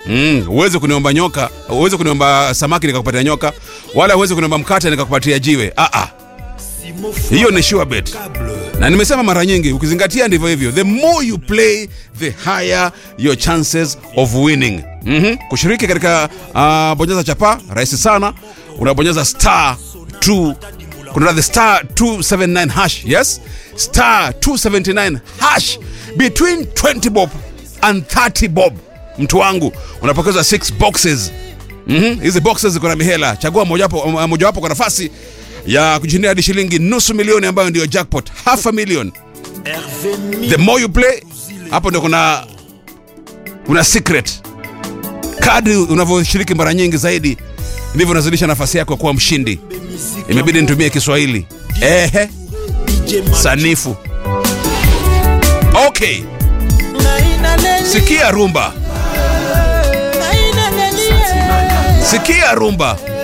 Mm, uweze kuniomba nyoka, uweze kuniomba samaki nikakupatia nyoka, wala uweze kuniomba mkate nikakupatia jiwe. Ah ah. Hiyo ni sure bet. Na nimesema mara nyingi ukizingatia ndivyo hivyo. The more you play, the higher your chances of winning. Mhm. Kushiriki katika uh, bonyeza chapa rahisi sana. Unabonyeza star 2 kuna the star 279 hash. Yes? Star 279 hash between 20 bob and 30 bob. Mtu wangu unapokeza 6 boxes. Mhm. Hizi boxes ziko na mihela. Chagua mojawapo mojawapo kwa nafasi ya kujishindia hadi shilingi nusu milioni ambayo ndio jackpot, half a million. The more you play, hapo ndio kuna kuna secret. Kadri unavyoshiriki mara nyingi zaidi, ndivyo unazidisha nafasi yako kuwa mshindi. Imebidi nitumie Kiswahili. Ehe, sanifu. Okay, sikia rumba, sikia rumba.